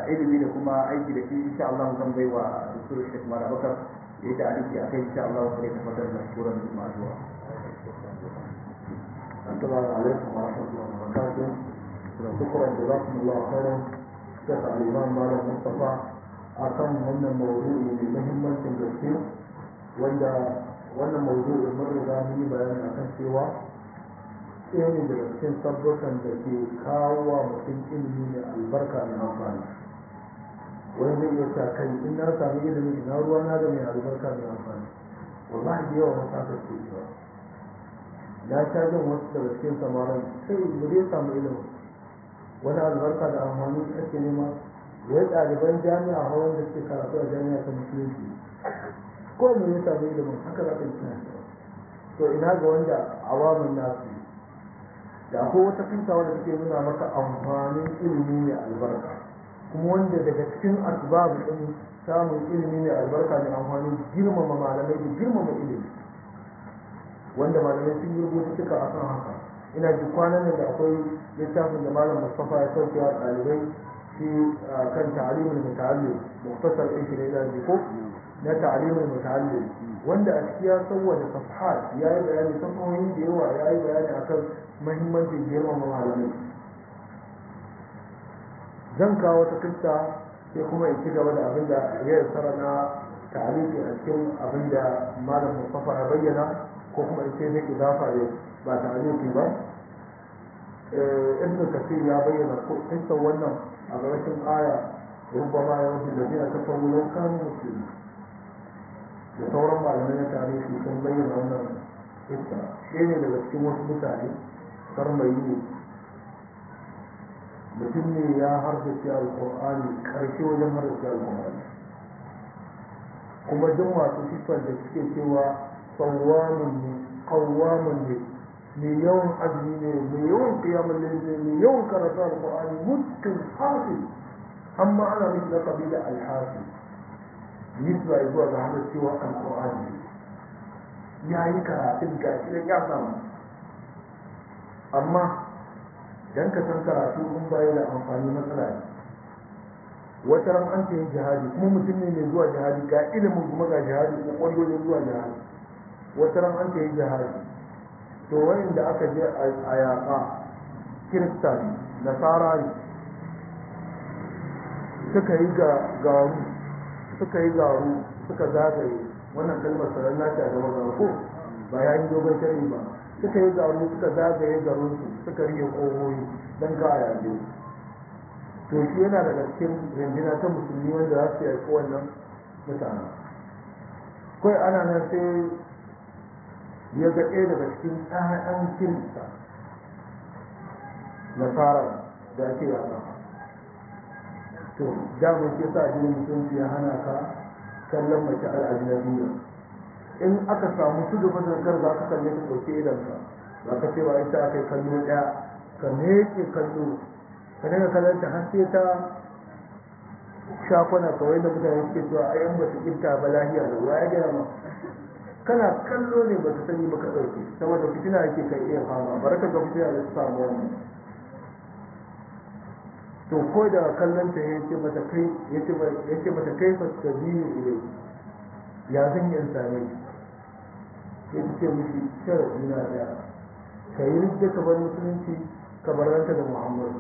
ilimi da kuma aiki da shi insha Allah zan bai wa Dr. Sheikh Mara Bakar ya yi ta'aliki a kai insha Allah sai ta fadar da shuran ma'azuwa السلام عليكم ورحمة الله وبركاته شكرا جزاكم الله خيرا شيخ الإمام مالك مصطفى akan wannan maudu'i mai muhimmancin gaske wanda wannan maudu'i mun riga mun yi bayani akan cewa ɗaya ne daga cikin sabbukan da ke kawo wa mutum ilimi mai albarka mai amfani wani zai iya sa kai in na sami ilimi ina ruwa na da mai albarka mai amfani wallahi da yawa wasu aka ce cewa na sha jin wasu daga cikin samarin sai mu dai samu ilimi wani albarka da amfani ake nema wai ɗaliban jami'a hawan da suke karatu a jami'a ta musulunci ko mu ya samu ilimin haka za ka yi tunani to ina ga wanda awamin nasu da akwai wata kinta wanda take nuna maka amfanin ilimi mai albarka kuma wanda daga cikin asbabu din samun ilimi mai albarka mai amfani girmama malamai da girmama ilimi wanda malamai sun yi rubutu suka akan haka ina ji kwanan da akwai littafin da malam Mustafa ya sauke wa ɗalibai shi kan ta'alimul muta'allim muktasar ɗin shi ne da ko na ta'alimul muta'allim wanda a ciki ya sauwada safhat ya yi bayani safahohi da yawa ya yi bayani akan mahimmancin girmama malamai zan kawo wata kista sai kuma in ci gaba da abin da ya tsara na ta'aliki a cikin abin da malam mustafa ya bayyana ko kuma in ce zai idafa ne ba ta'aliki ba ibn kasir ya bayyana kista wannan a ƙarshen aya rubama ya wajen da zai kafa wulan kan musulmi da sauran malamai na tarihi sun bayyana wannan kista shi ne daga cikin wasu mutane sarmayi ne mutum ne ya hardace alkur'ani karshe wajen hardace alkur'ani kuma duk masu siffar da suke cewa tsawamun ne kawamun ne mai yawan azumi ne mai yawan kiyamun ne mai yawan karatu alkur'ani mutum hafi amma ana mishi lakabi da alhafi nisba zuwa ga hardacewa alkur'ani ya yi karatun gashi da ya samu amma dan ka san karatu in baya da amfani matsala ne wata ran an ce jihadi kuma mutum ne mai zuwa jihadi ga ilimin kuma ga jihadi ko kwayoyin zuwa jihadi wata ran an ce jihadi to wayin da aka je a yaƙa kirista ne nasara ne suka yi garu suka yi garu suka zagaye wannan kalmar sanar na ta gaba ga ko ba ya yi dogon shari ba suka yi garu suka zagaye garinsu suka rike ƙohoyi don ka yaje to shi yana daga cikin rindina ta musulmi wanda za su yaƙi wannan mutane kawai ana nan sai ya ga ɗaya daga cikin ɗayan kirista nasara da ake yaƙa to damar ke sa jini mutunci ya hana ka kallon mace al'ajinabiya in aka samu su gaba da kar za ka kalle ka ɗauke idanka ba ka ce ba ita aka yi kallo ɗaya ka meke kallo ka daga kallon ta har sai ta shakwana kawai da mutane suke cewa ai an ba su kirta ba lahiya da ruwa ya gaya ma kana kallo ne ba ka sani ba ka ɗauke saboda fitina yake kai iya fama baraka ga fitina da su samu wannan to ko da kallon ta ya ce mata kai ya ce mata kai fa ta biyu ilai ya zan yi in same shi ya ce mishi sharaɗi na ɗaya ka yi rijda ka bar musulunci ka bar ranta da muhammadu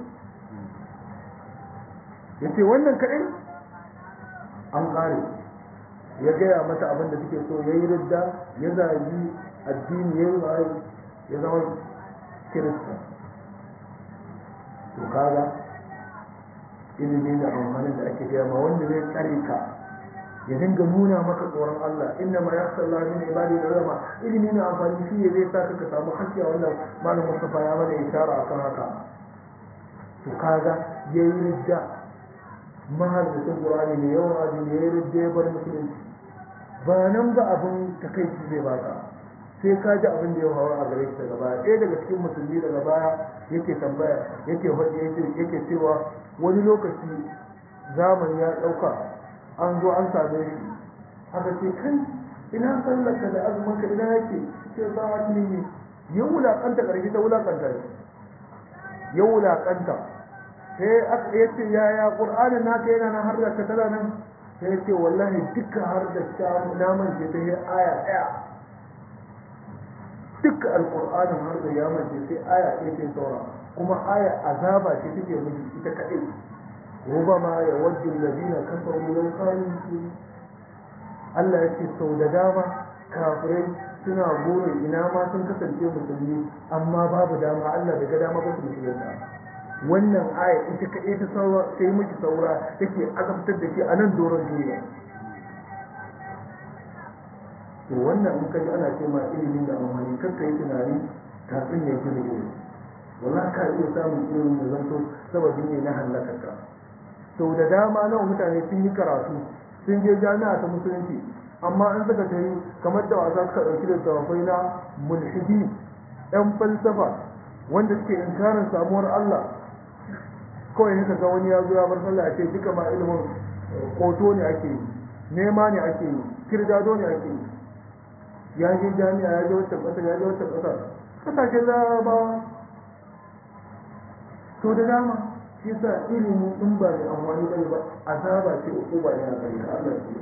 ya ce wannan kaɗai an ƙare ya gaya mata abin da suke so ya yi ridda ya zagi addini ya yi waye ya zama kirista to kaga ilimi da amfanin da ake gaya ma wanda zai tsare ka ya dinga nuna maka tsoron Allah inna ma ya sallah min ibadi da ulama ilimi na amfani shi ne zai saka ka samu hakki a wannan malam Mustafa ya mana isharar akan haka to kaga yayi ridda mahaddisin Qur'ani ne yawan azumi yayi ridda ya bar musulunci ba nan ba abin takaici zai baka sai ka ji abin da ya hawa a gare shi daga baya ɗaya daga cikin musulmi daga baya yake tambaya yake yake cewa wani lokaci zamani ya ɗauka an zo an same shi aka ce kai ina sallarka da azuminka ina yake ce za a ne ya wulaƙanta ƙarfi ta wulaƙanta shi ya wulaƙanta sai aka ya ce yaya qur'anin naka yana nan har da ka tana nan sai ya ce wallahi duka har da ta naman ce ta yi aya ɗaya duka alƙur'anin har da ya mace sai aya ɗaya ce saura kuma aya azaba ce take miji ita kaɗai rubama ya wajju alladhina kafaru law kanu Allah ya ce sau da dama kafirai suna burin ina ma sun kasance musulmi amma babu dama Allah bai ga dama ba su musulunta wannan aya ita kaɗai ta saura sai miki saura take azabtar da ke a nan doron duniya to wannan in kaji ana ce ma ilimin da amfani kar ka yi tunani kafin ya ji da ilimi wallahi ka iya samun ilimin da zanto sababi ne na hallaka ka sau da dama nawa mutane sun yi karatu sun je jami'a ta musulunci amma an suka tayi kamar da wasa suka ɗauki da tawafai na mulhidi ɗan falsafa wanda suke inkarin samuwar Allah kawai ne ga wani ya zo ya bar sallah ce duka ma ilimin koto ne ake yi nema ne ake yi kirdado ne ake yi ya je jami'a ya je wata ƙasa ya je wata ƙasa ƙasashen larabawa to da dama shi yasa ilimi in ba da amfani bane ba azaba ce uku ba ne a gare ka Allah ce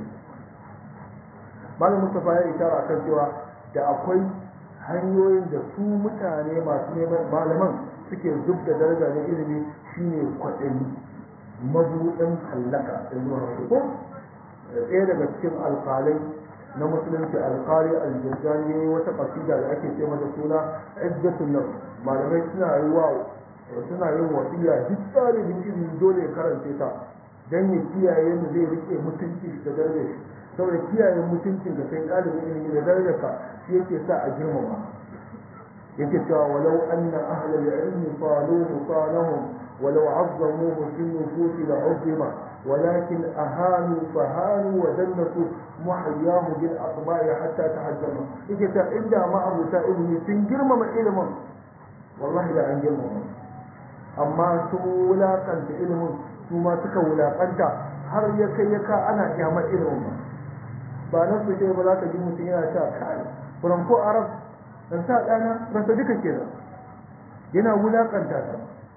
malam Mustafa ya ishara akan cewa da akwai hanyoyin da su mutane masu neman malaman suke zub da daraja na ilimi shine kwaɗayi mabuɗin hallaka da zuwa ko ɗaya daga cikin alƙalai na musulunci alƙali aljirgani wata ƙasida da ake ce mata suna izzatun nafs malamai suna yi wa suna yin wasiya duk ɗalibin ilimi dole ya karance ta dan ya kiyaye mu zai rike mutunci da darajar shi saboda kiyaye mutuncin ka kai ɗalibin ilimi da darajar ka shi yake sa a girmama yake cewa walau anna ahlal ilmi qaluhu qalahum walau azzamuhu fi nufusi la uzzima ولكن أهانوا فهانوا ودنسوا محياه بالأطباء حتى تحجموا إذا إذا ما أبو سائل سنجرم ما إلمه والله لا أنجرمه amma su wulaƙanta ilimin su ma suka wulaƙanta har ya kai ya ka ana kyamar ilimin ba ba nan su ce ba za ka ji mutum yana sha kai ko arab dan sa ɗana rasa duka kenan yana wulaƙanta ta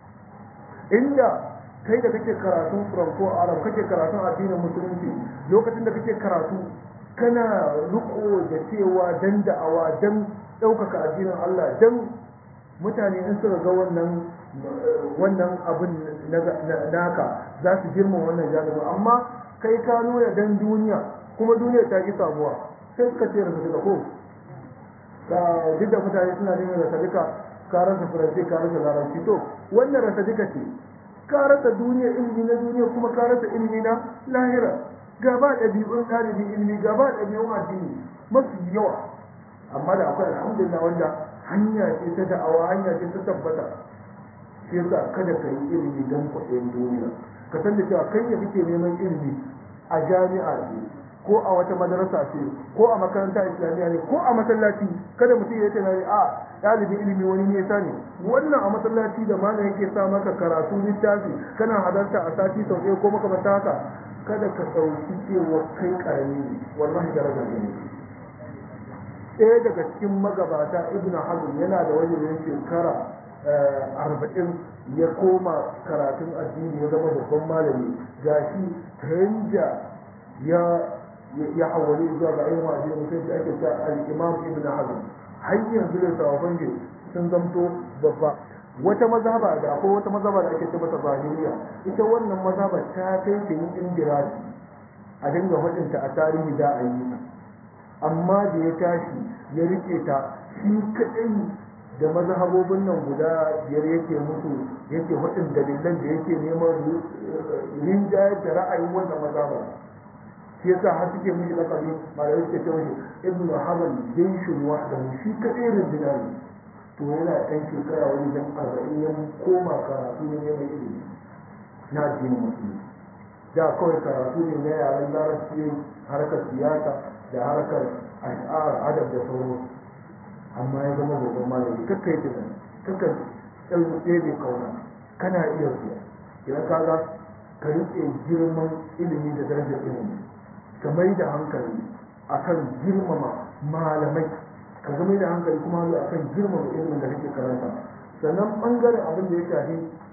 inda kai da kake karatun ko arab kake karatun addinin musulunci lokacin da kake karatu kana riko da cewa dan da'awa dan ɗaukaka addinin Allah dan mutane in suka ga wannan wannan abin naka za su girma wannan jami'in amma kai ka nuna dan duniya kuma duniya ta ki samuwa sai suka ce rasa duka ko ka duk da mutane suna neman rasa duka ka rasa faransi ka rasa larabci to wannan rasa duka ce ka rasa duniya ilimi na duniya kuma ka rasa ilimi na lahira gaba ɗabi'un ɗalibin ilimi gaba ɗabi'un addini mafi yawa amma da akwai alhamdulillah wanda hanya ce ta da'awa hanya ce ta tabbata shi yasa kada ka yi ilimi don kwaɗayin duniya ka san da cewa kai da kake neman ilimi a jami'a ce ko a wata madarasa ce ko a makaranta islamiyya ne ko a masallaci kada mutum ya tunani a ɗalibin ilimi wani nesa ne wannan a masallaci da malam yake sa maka karatu littafi kana halarta a sati sau ɗaya ko makamanta haka kada ka ɗauki cewa kai ƙarami ne wallahi daraja ne ɗaya daga cikin magabata ibnu hazm yana da wajen shekara arba'in ya koma karatun addini ya zama babban malami gashi ta ya ya hawali zuwa ga ayyuma addini mutum da ake cewa al-imam ibn hazm har yanzu da sawafan shi sun zamto babba wata mazhaba da akwai wata mazhaba da ake ce mata zahiriya ita wannan mazhaba ta kai ta yin indirasi a dinga hudinta a tarihi da a yi amma da ya tashi ya rike ta shi kadai da mazhabobin nan guda biyar yake musu yake hudin dalilan da yake neman rinjayar da ra'ayin wannan mazhaba shi yasa har suke mishi lakabi malamai suke ce mishi ibn hazan jaishun wahdahu shi kadai rindina ne to yana ɗan shekara wani dan arba'in ya koma karatu ne neman ilimi na addinin musulmi da kawai karatu ne na yaren larabci harkar siyasa da harkar ash'ar adab da sauransu amma ya zama babban malami kakka yi tunani kakka tsaye bai kauna kana iya zuwa idan ka ga ka riƙe girman ilimi da darajar ilimi ka mai da hankali akan girmama malamai ka ga mai da hankali kuma akan girmama ilimin da kake karanta sannan ɓangaren abin da ya shafi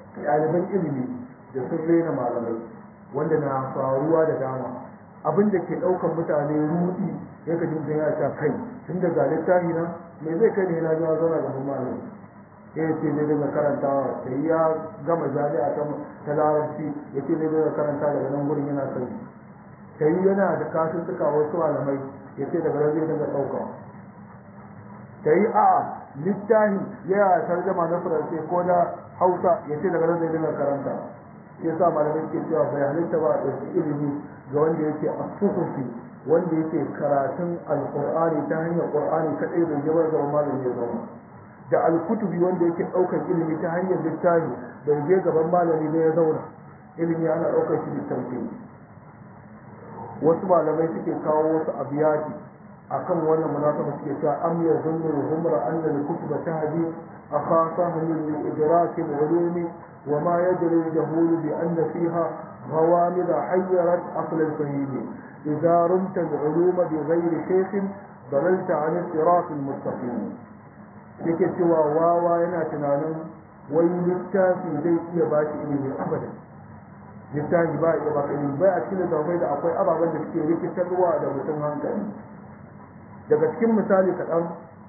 ɗaliban ilimi da sun rena malamai wanda na faruwa da dama abin da ke ɗaukan mutane rudi ya ka jin ya ta kai tun da ga littafi na me zai kai ne na zuwa zauna gaban malami ya ce zai daga karantawa sai ya gama jami'a ta ta larabci ya ce zai daga karanta daga nan gurin yana sani sai yana da kasin suka wasu malamai ya ce daga nan zai daga ɗauka ta yi a littafi yana tarjama na faransai ko na hausa ya ce daga nan zai daga karanta shi yasa malamai ke cewa bai halitta ba a ɗauki ilimi ga wanda yake a suhufi wanda yake karatun alƙur'ani ta hanyar ƙur'ani kaɗai bai jabar zama malami ya zama da alkutubi wanda yake ɗaukar ilimi ta hanyar littafi bai je gaban malami ne ya zauna ilimi ana ɗaukar shi littafi wasu malamai suke kawo wasu abiyati akan wannan munasaba suke cewa am yazunnu al-humra anna al-kutuba tahdi akhasahu min idrak al-ulum wa ma yadri al-jahul bi anna fiha غوامض حيرت عقل الفهيم إذا رمت العلوم بغير شيخ ضللت عن الصراط المستقيم yake cewa wawa yana tunanin wai littafi zai iya ba shi ilimi abadan littafi ba iya ba ilimi bai a cikin littafai da akwai ababen da suke rikitarwa da mutum hankali daga cikin misali kaɗan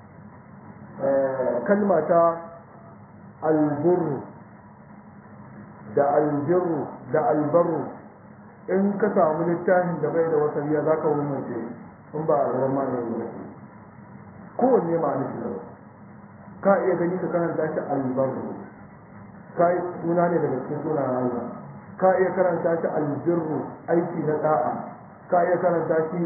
kalma ta alburu da albirru da albarru in ka samu littafin da bai da wasariya za ka wumace in ba a gaban malamin ba kowanne ma'ana shi da ka iya gani ka karanta shi albarru ka suna ne daga cikin sunan Allah ka iya karanta shi albirru aiki na da'a ka iya karanta shi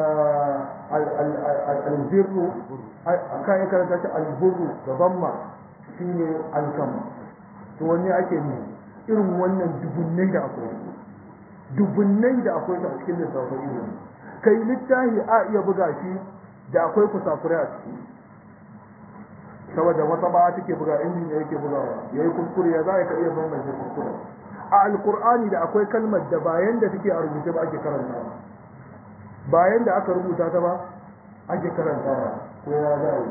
albirru ka iya karanta shi alburru gaban ma shine alkama to wanne ake ne irin wannan dubunnai da akwai dubunnai da akwai a cikin lissafin ilimi kai littafi a iya buga shi da akwai kusakurai a ciki saboda wata ba take buga injin da yake bugawa yayi kuskure ya za ka iya bambance kuskure a alkur'ani da akwai kalmar da bayan da take a rubuce ba ake karantawa bayan da aka rubuta ta ba ake karantawa ko ya zai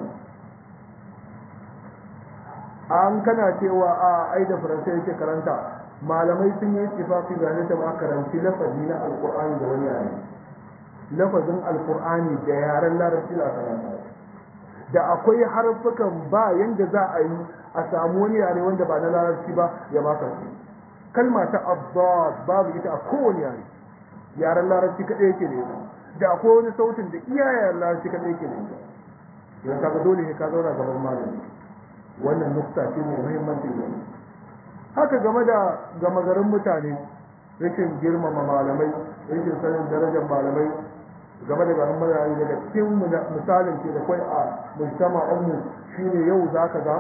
an kana cewa a ai da faransai yake karanta malamai sun yi ittifaqi ga ne ta ba karanci lafazi na alkur'ani da wani yare lafazin alkur'ani da yaren larabci da karanta da akwai harfukan ba yanda za a yi a samu wani yare wanda ba na larabci ba ya baka su kalma ta abbas babu ita a kowane yare yaren larabci kaɗai yake da ita da akwai wani sautin da iya yaren larabci kaɗai yake da ita yau kaga dole ne ka zauna gaban malami wannan nukta ce mai muhimmanci ne haka game da gama garin mutane rashin girmama malamai rashin sanin darajar malamai game da garin mutane daga cikin misalin ke da kwai a mujtama'anmu shine yau zaka ga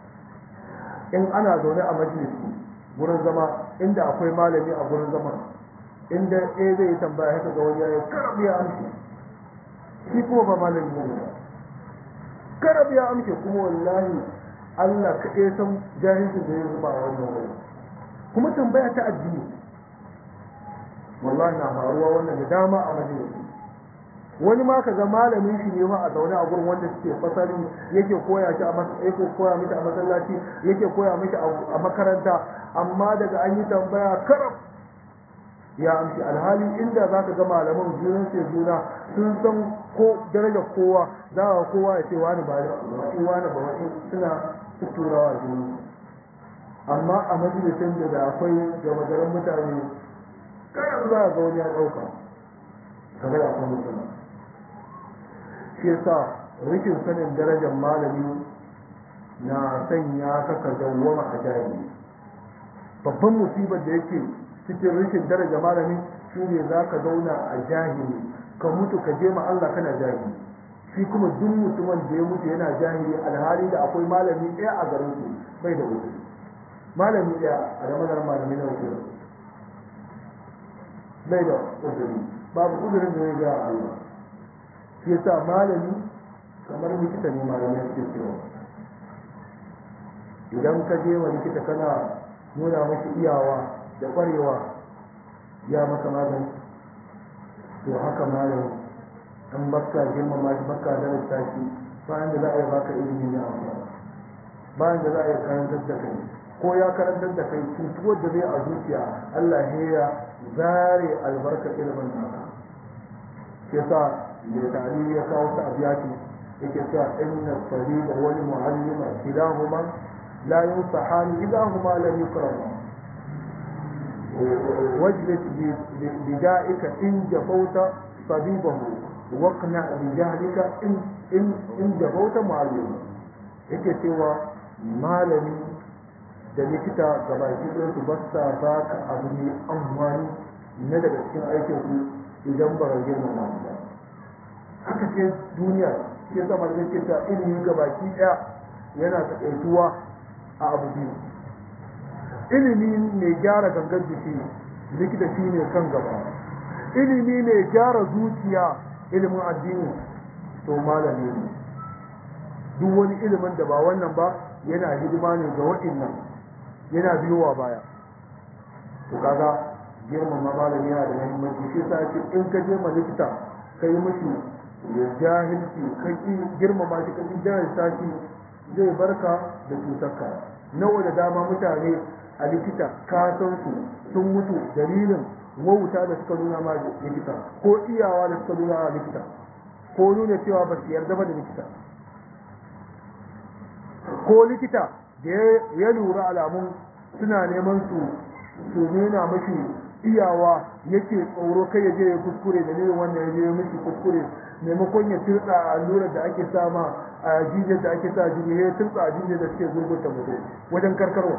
in ana zaune a majalisi gurin zama inda akwai malami a gurin zama inda ɗaya zai yi tambaya haka ga wani yayi karab ya amshi shi kuma ba malami ne karab ya amshi kuma wallahi Allah kaɗai san jahilcin da ya zuba a wannan wuri kuma tambaya ta addini wallahi na faruwa wannan da dama a majalisi wani ma kaga malamin shi ne ma a zaune a gurin wanda suke fasari yake koya shi a yake koya mishi a masallaci yake koya mishi a makaranta amma daga an yi tambaya karab ya amshi alhali inda za ka ga malaman junan sai juna sun san ko darajar kowa za ka kowa ya ce wani ba wani wani ba wani suna tutturawa juna amma a majalisin da akwai gama garin mutane karab za ga wani ya ɗauka kaga da akwai mutane shi yasa rikin sanin darajar malami na sanya ka ka dawwama a jahili babban musibar da yake cikin rikin daraja malami shine za ka zauna a jahili ka mutu ka je ma Allah kana jahili shi kuma duk mutumin da ya mutu yana jahili alhali da akwai malami ɗaya a garin su bai da wuce malami ɗaya a da maganar malami na wuce bai da uzuri babu uzurin da ya ga Allah shi yasa malami kamar likita ne malamai suke cewa idan ka je wa likita kana nuna mashi iyawa da ƙwarewa ya maka magani to haka malami an baka girmama shi baka darasta shi bayan da za a yi baka ilimi na amfani bayan da za a yi karantar da kai ko ya karantar da kai cutuwar da zai a zuciya Allah ya zare albarka ilimin naka yasa mai tarihi ya kawo ta abiyati yake cewa inna sahiba wal mu'allima kilahuma la yunsahani idahuma lam yukrama واجلس بدائك إن جفوت طبيبه واقنع بجهلك إن إن إن جفوت معلمه yake cewa malami da likita gabaki ɗin su ba sa ba ka abu ne amfani na daga cikin aikin su idan ba rage na ba haka ce duniya shi yasa malamin ke ta ilimi gabaki ɗaya yana taƙaituwa a abu biyu ilimi mai gyara gangar jiki likita shi ne kan gaba ilimi mai gyara zuciya ilimin addini to malami ne duk wani ilimin da ba wannan ba yana hidima ne ga waɗannan yana biyowa baya to kaga girmama malami yana da muhimmanci shi sa ce in ka je ma likita ka yi mishi ya jahilci ka ki girmama shi ka ki jahilta shi zai barka da cutarka nawa da dama mutane a likita ka san su sun mutu dalilin wauta da suka nuna ma likita ko iyawa da suka nuna ma likita ko nuna cewa ba su yarda ba da likita ko likita da ya lura alamun suna neman su su nuna mashi iyawa yake tsoro kai ya je ya kuskure dalilin wannan ya je ya mishi kuskure maimakon ya turtsa a allurar da ake sama a jijiyar da ake sa jini ya turtsa a jijiyar da suke gurgurta mutum wajen karkarwa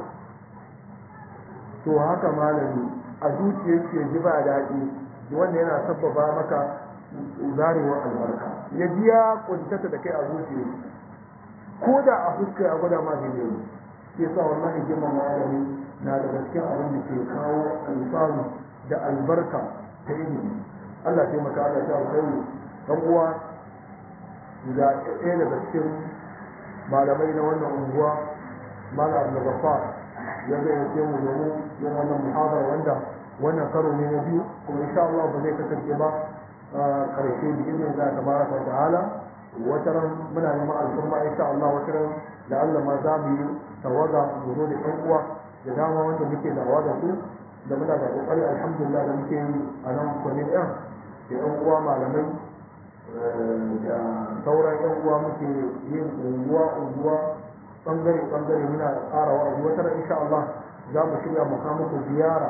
to haka malami a zuciyar ke ji ba daɗi wanda yana sabbaba maka zarewar albarka ya ji ya kuntata da kai a zuciyar ko da a fuska ya gwada ma daidai ne ke sa wallahi girman malami na daga cikin abin da ke kawo alfanu da albarka ta ilimi Allah taimaka Allah ta alkhairi dan uwa ga ɗaya daga cikin malamai na wannan unguwa malam Abdul Ghaffar ya zai yake mu domin yin wannan muhadara wanda wannan karo ne na biyu kuma insha Allah ba zai kasance ba karshe da izinin Allah tabaraka wa ta'ala wataran muna neman alfarma insha Allah wataran da Allah ma za mu yi tawaga mu zo da ƴan uwa da dama wanda muke dawa da su da muna da kokari alhamdulillah da muke yi a nan kwanin ɗan da ƴan uwa malamai da sauran ƴan uwa muke yin unguwa unguwa bangare bangare muna tsara wa'azi wata insha Allah za mu shirya mu kawo muku ziyara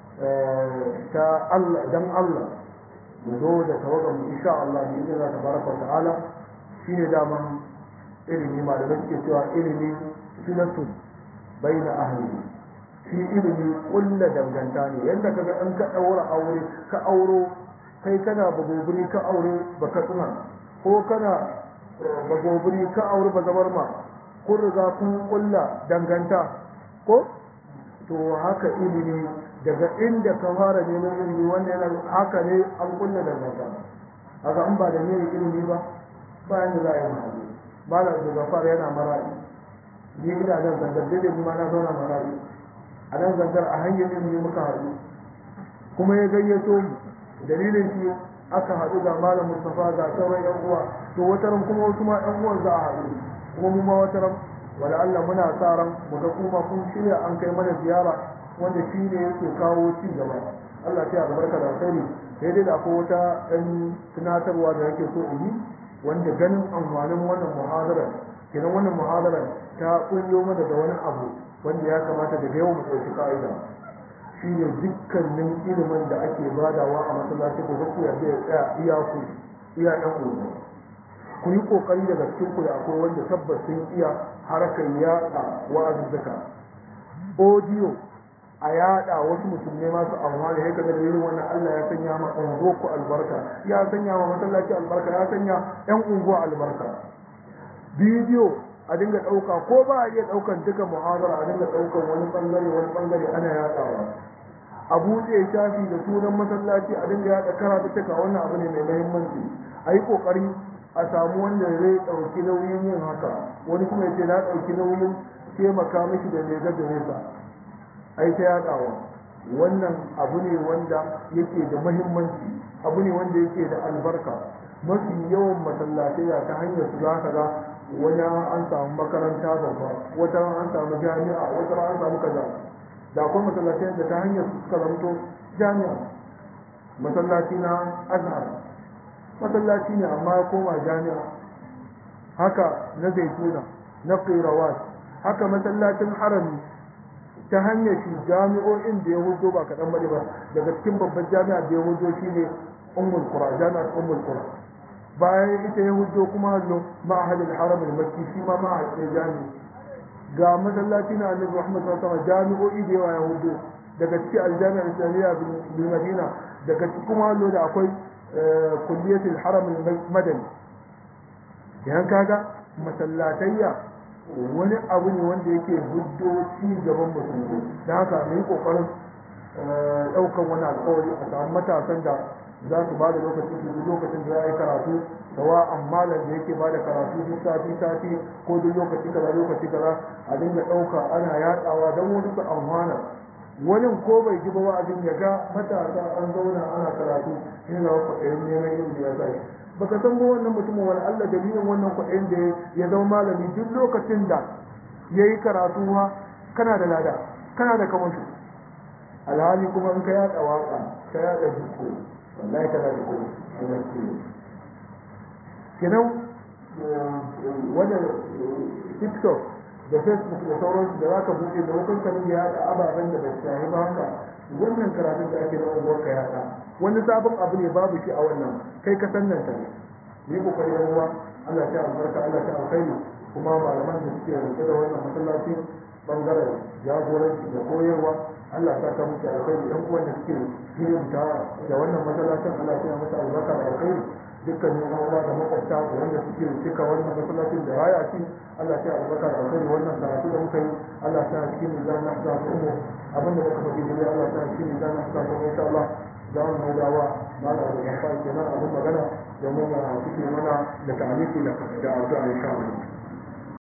ta Allah dan Allah mu zo da tawagan mu insha Allah bi idza tabaraka ta'ala shine daman ilimi malamai suke cewa ilimi sunatun baina ahli shi ilimi kulla danganta ne yadda kaga in ka daura aure ka auro kai kana bagobiri ka aure baka tsina ko kana bagobiri ka aure bazabar ma kun riga kun kulla danganta ko to haka ilimi daga inda ka fara neman ilimi wanda yana haka ne an kulla danganta haka an ba da ne ilimi ba bayan da za a yi mahali malam da gafar yana mara'i ni ina nan zangar daidai kuma na zauna mara'i a nan zangar a hanyar ilimi muka haɗu kuma ya gayyato mu dalilin shi aka haɗu ga malam Mustapha ga sauran yan uwa to wataran kuma wasu ma yan uwan za a haɗu kuma mu ma wataran wala Allah muna sa ran mu ga kuma kun shirya an kai mana ziyara wanda shi ne yake kawo ci gaba Allah ya albarka da alkhairi sai dai da akwai wata ɗan tunatarwa da yake so in yi wanda ganin amfanin wannan muhadarar kenan wannan muhadarar ta kullo mana da wani abu wanda ya kamata da yau mu ɗauki ka'ida shine dukkanin ilimin da ake badawa a masallaci ko ku yarda ya tsaya iya ku iya ɗan uwa ku yi kokari daga cikin ku da akwai wanda tabbas sun iya harkar yaɗa wa'azuzzuka audio a yaɗa wasu musulmai masu amfani ya kaga da irin wannan Allah ya sanya ma unguwar ku albarka ya sanya ma masallaci albarka ya sanya ƴan unguwa albarka bidiyo a dinga ɗauka ko ba a iya ɗaukan duka muhazara a dinga ɗaukan wani ɓangare wani ɓangare ana yaɗawa a buɗe shafi da sunan masallaci a dinga yaɗa karatuttuka wannan abu ne mai muhimmanci a yi ƙoƙari a samu wanda zai ɗauki nauyin yin haka wani kuma ya ce na ɗauki nauyin taimaka mishi da lega da nesa a yi ta yaɗawa wannan abu ne wanda yake da muhimmanci abu ne wanda yake da albarka mafi yawan masallatai ta hanyar su za ka ga wani an samu makaranta babba wata an samu jami'a wata an samu kaza da akwai masallatai da ta hanyar suka zamto jami'a masallaci na azhar masallaci ne amma ya koma jami'a haka na zaituna na qirawat haka masallacin harami ta hanyar shi jami'o'in da ya hudo ba kaɗan bane ba daga cikin babban jami'a da ya hudo shi ne ummul qura jami'ar ummul qura bayan ita ya hudo kuma hallo ma'ahadul haram al-makki shi ma ma'ahadul jami'i ga masallaci na annabi Muhammad sallallahu alaihi wasallam jami'o'i da yawa ya hudo daga cikin aljami'ar islamiyya bil madina daga cikin kuma hallo da akwai kulliyatul haram al-madani yan kaga masallatayya wani abu ne wanda yake huddo ci gaban musulmi da haka mu yi kokarin ɗaukan wani alƙawari a samu matasan da za su ba da lokacin su lokacin da za a yi karatu sawa amma da yake ba da karatu duk sati sati ko duk lokaci kaza lokaci kaza a dinga ɗauka ana yaɗawa don wani su amfana wani ko bai ji ba wa'azin ya ga matasa an zauna ana karatu ina ga kwaɗayin neman ilimi ya sa shi baka san ba wannan mutumin wani Allah dalilin wannan kuɗin da ya zama malami duk lokacin da ya yi karatu ma kana da lada kana da kamantu alhali kuma in ka yaɗa waƙa ka yaɗa jiko wallahi kana da kuma kenan wanda tiktok da facebook da sauransu da za ka buɗe da wakon kanin ya yaɗa ababen da bai shahi ba haka wannan karatun da ake na unguwar ka yaɗa wani sabon abu ne babu shi a wannan kai ka san nan ne yi kokari yan uwa Allah ta albarka Allah ta alkhairi kuma malaman da suke rike da wannan masallaci bangaren jagoranci da koyarwa Allah ta ka musu alkhairi yan uwan da suke hidimta da wannan masallacin Allah ta musu albarka da alkhairi dukkan yan uwa da makwabta da wanda suke cika wannan masallacin da raya shi Allah ta albarka da alkhairi wannan karatu da muka yi Allah ta cikin mizan na da ummu abinda muka faɗi da Allah ta cikin mizan na da ummu insha Allah za mu haudawa mana da gafa kenan abin magana domin ya suke mana da ta'aliki da addu'a insha Allah